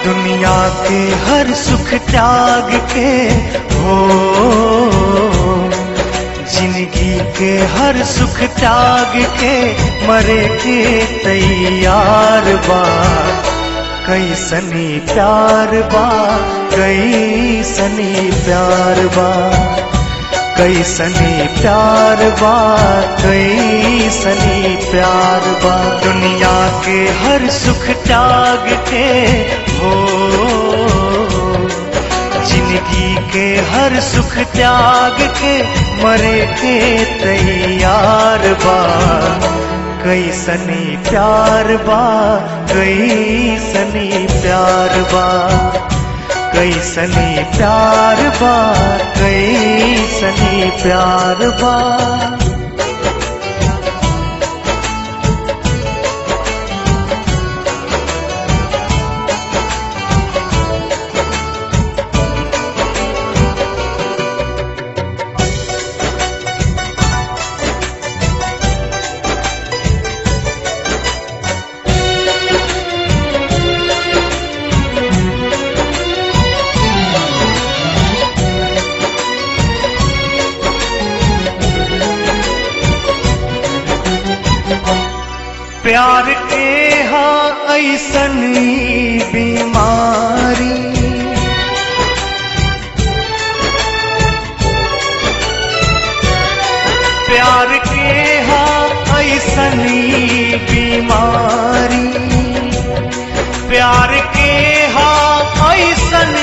दुनिया के हर सुख त्याग के हो जिंदगी के हर सुख त्याग के मरे के तैयार बा कैसनी प्यार बा कैसनी प्यार बा कैसनी प्यार बा कैसनी प्यार बा दुनिया के हर सुख त्याग के हो जिंदगी के हर सुख त्याग के मरे के तैयार बा कैसनी प्यार बा कैसनी प्यार बा कैसनी प्यार बा कैसनी प्यार बा प्यार के हाँ ऐसन बीमारी प्यार के हाँ ऐसन बीमारी प्यार के हाँ ऐसन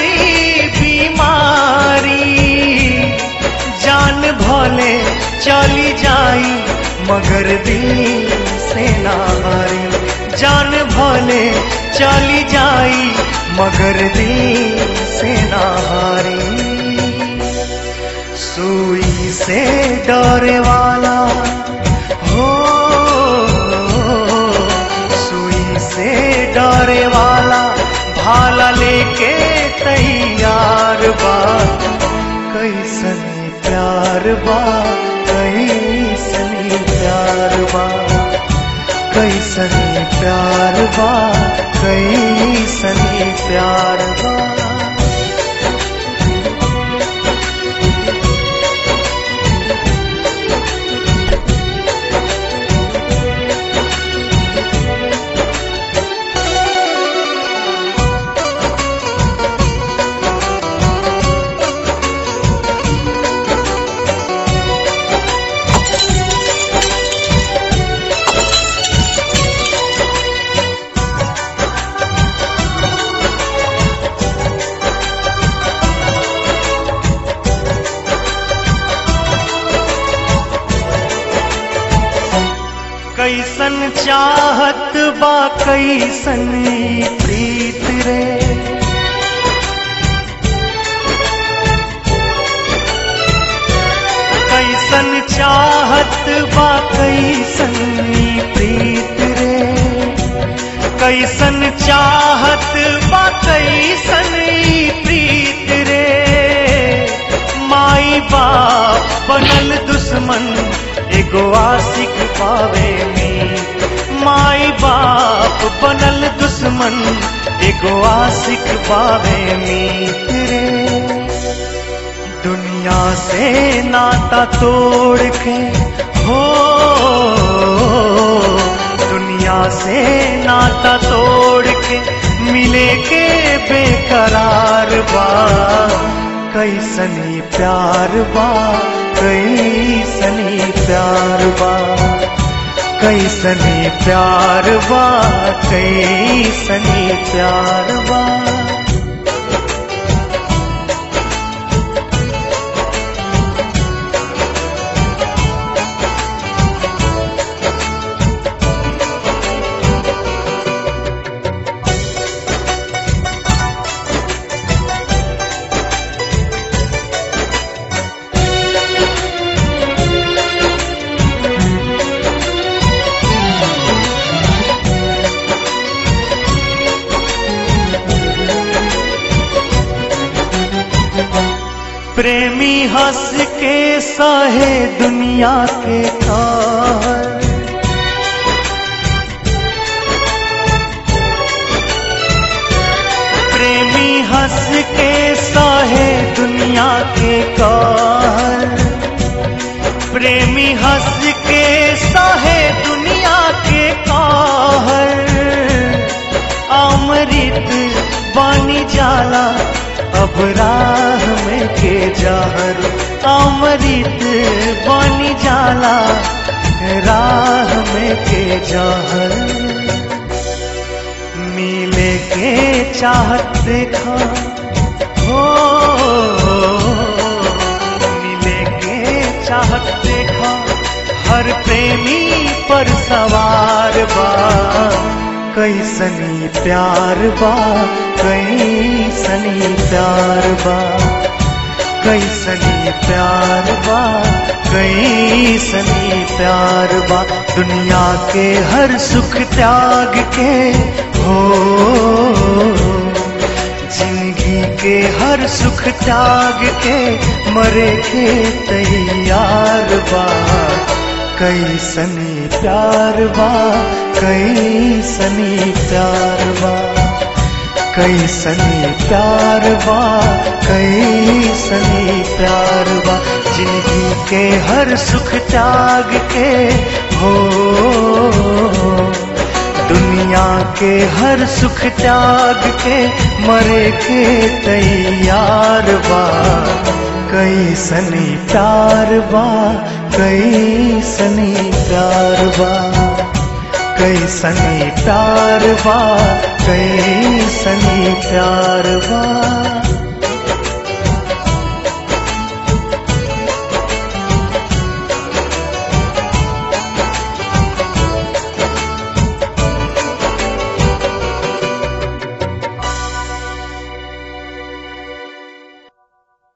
बीमारी जान भले चली जाई मगर दिल से ना हारी जान भले चली जाई मगर दिल से ना हारी सुई से डरे वाला हो सुई से डरे वाला भाला लेके तैयार बा कैसनी प्यार बा कैसनी प्यार बा कैसनी प्यार बा कैसनी प्यार बा कैसन चाहत बा कैसन ई प्रीत रे कैसन चाहत बा कैसन ई प्रीत रे कैसन चाहत बा कैसन ई प्रीत रे माई बाप बनल दुश्मन एगो आशिक पावे में माई बाप बनल दुश्मन एगो आशिक पावे में रे दुनिया से नाता तोड़ के हो दुनिया से नाता तोड़ के मिले के बेकरार बा कैसनी प्यार बा कैसनी प्यार बा कैसनी प्यार बा कैसनी प्यार बा प्रेमी हंस के सहे दुनिया के कहर प्रेमी हंस के साहे दुनिया के कहर अमृत बानी जाला अब राह में के जहर अमृत बानी जाला राह में के जहर मिले के चाहत देखा हो मिले के चाहत देखा हर प्रेमी पर सवार बा कैसनी प्यार बा कैसनी प्यार बा कैसनी प्यार बा कैसनी प्यार बा दुनिया के हर सुख त्याग के हो जिंदगी के हर सुख त्याग के मरे के तैयार बा कैसनी प्यार बा कैसनी प्यार बा कैसनी प्यार बा कैसनी प्यार बा जिंदगी के हर सुख त्याग के हो दुनिया के हर सुख त्याग के मरे के तैयार बा कैसनी प्यार बा कैसनी प्यार बा कैसनी प्यार बा कैसनी प्यार बा